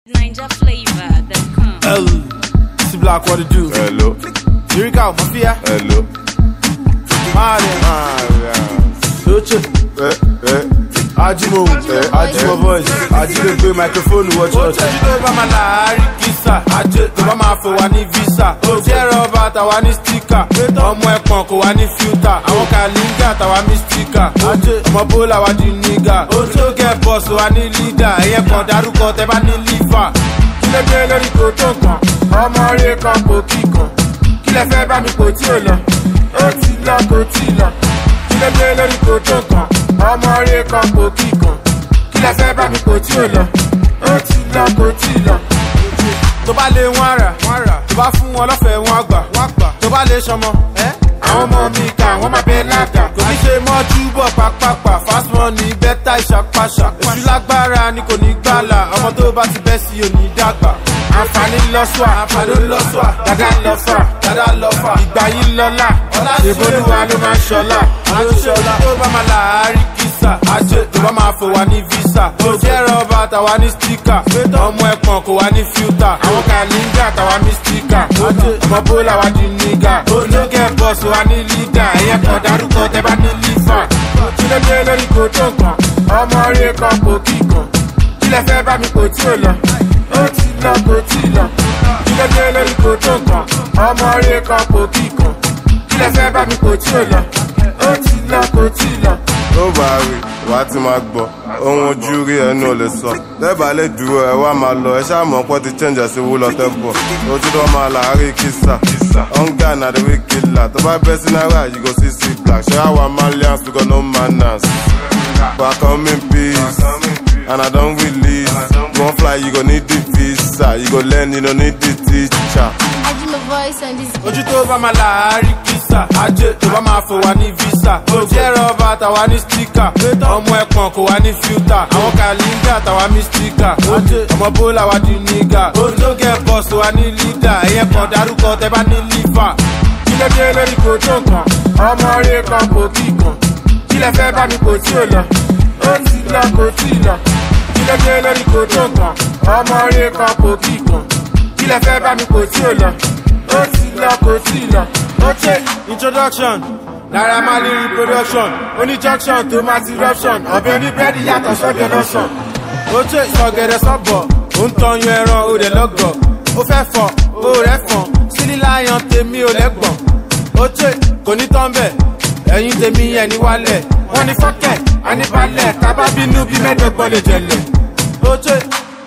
NinjaFlavor.com. L. C Block, what it do? Hello, Lyrical, Mafia, hello. Marley, Ah, yeah. Lucha, Eh, eh. Ajimo, Ajimo voice, Ajimo gbé microphone wọ church. Ojú tó bá máa láàárín kìsà, ajé tó bá máa fò wá ní visa. Ojú ẹ̀rọ ọba tàwa ní stika, ọmọ ẹ̀pọ̀n kò wá ní filter. Àwọn kàlíńgà tàwa ní stika, ọmọ bólà wá di nígà. Ojú tó gẹ̀ bọ̀sù wá ní leader, ẹ̀yẹ kan dárúkọ tẹ bá ní liver. Kí ló dé lórí kò tó nǹkan? Ọmọ rẹ̀ kan kò kíkan. Kí lẹ fẹ́ bá mi kò tí ò lọ? Ó ti lọ kò tí lọ kí ló dé lórí kò tó kan ọmọ rẹ kan kò kí kan kí lẹ fẹ́ bá mi kò tí ò lọ ó ti lọ kò tí lọ. tó bá lé wọn rà tó bá fún wọn lọ́fẹ̀ẹ́ wọn gbà tó bá lè sọmọ àwọn ọmọ mi kà wọ́n máa bẹ lága kò ní ṣe mọ́jú bọ̀ pápápá fast money bẹ́tà ìṣàpàṣà èṣù lágbára ni kò ní gbàlà ọmọ tó bá ti bẹ́ sí òní dàgbà àǹfààní lọ́sọ̀ àǹfààní lọ́sọ̀ dada lọ́fà dada lọ́fà ìgbà yìí lọ́la ìbolúwa ló máa ń ṣọlá àtúnṣọlá tó bá máa láàárín kìsà àjẹ tó bá máa fò wá ní visa ojú ẹ̀rọ ọba tàwa ní stika ọmọ ẹ̀pọ̀n kò wá ní filter àwọn kàlíńgà tàwa ní stika ọmọ bólà wá di nígà olóńgẹ̀ bọ́ọ̀sì wá ní lídà ẹ̀yẹ kan dárúkọ tẹ bá ní lífà kí ló dé lórí kò tó nǹkan ọmọ rẹ kan kò kí kan kí lẹ fẹ́ bá mi kò tí ò lọ ó ti lọ kò tí lọ kí ló dé lórí kò tó nǹkan ọmọ rẹ kan kò kí kan kí lẹ fẹ́ bá mi kò tí ò lọ ó ti lọ kò tí lọ. tó bá rí wà á ti máa gbọ́ ohun ojú rí ẹnu ò lè sọ lẹ́bàá lè dúró ẹ wá máa lọ ẹ ṣáà mọ̀ pọ́ ti change sí wúlọ tẹ́ bọ̀ ojú tó máa láàárín kìsà hunger na the way killer tó bá bẹ́ sí náírà you go see see black ṣé àwa malians we got no manners but I come in peace and I don release you wan fly you go need the visa you go learn you no need the teacher. I do my voice and this ojú tó bá máa láàárín kìsà ajé tó bá máa fò wá ní visa ojú ẹ̀rọ ọba tàwa ní stika ọmọ ẹ̀pọ̀n kò wá ní filter àwọn kàlíńgà tàwa ní stika ọmọ bólà wá di nígà olóńgẹ̀ bọ́ọ̀sì wá ní lídà ẹ̀yẹ kan dárúkọ tẹ bá ní lífà kí ló dé lórí kò tó nǹkan ọmọ rẹ kan kò kí kan kí lẹ fẹ́ bá mi kò tí ò lọ ó ti lọ kò tí lọ kí ló dé lórí kò tó nǹkan ọmọ rẹ kan kò kí kan kí lẹ fẹ́ bá mi kò tí ò lọ ó ti lọ kò tí lọ. ó ṣe introduction naira marley reproduction oní junction tó máa ti ruption ọbẹ̀ oníbẹ́ẹ̀dì yàtọ̀ sọ́bẹ̀ lọ́sàn. ó ṣe ìsọ̀gẹ̀dẹ̀ sọ́bọ̀ ó ń tọyún ẹran ó dẹ̀ lọ́gọ̀ ó fẹ́ fọ̀ ó rẹ̀ fọ̀n sílíláyàn tèmi ò lẹ́gbọ̀n. ó ṣe kò ní tán bẹ̀ ẹ̀yin tèmi ẹ̀ ní wálẹ̀ wọ́n ní fọ́kẹ̀ àníbalẹ̀ tábà bínú bí mẹ́ẹ̀ẹ́dọ́gbọ̀n lè jẹ̀lẹ̀. ó ṣe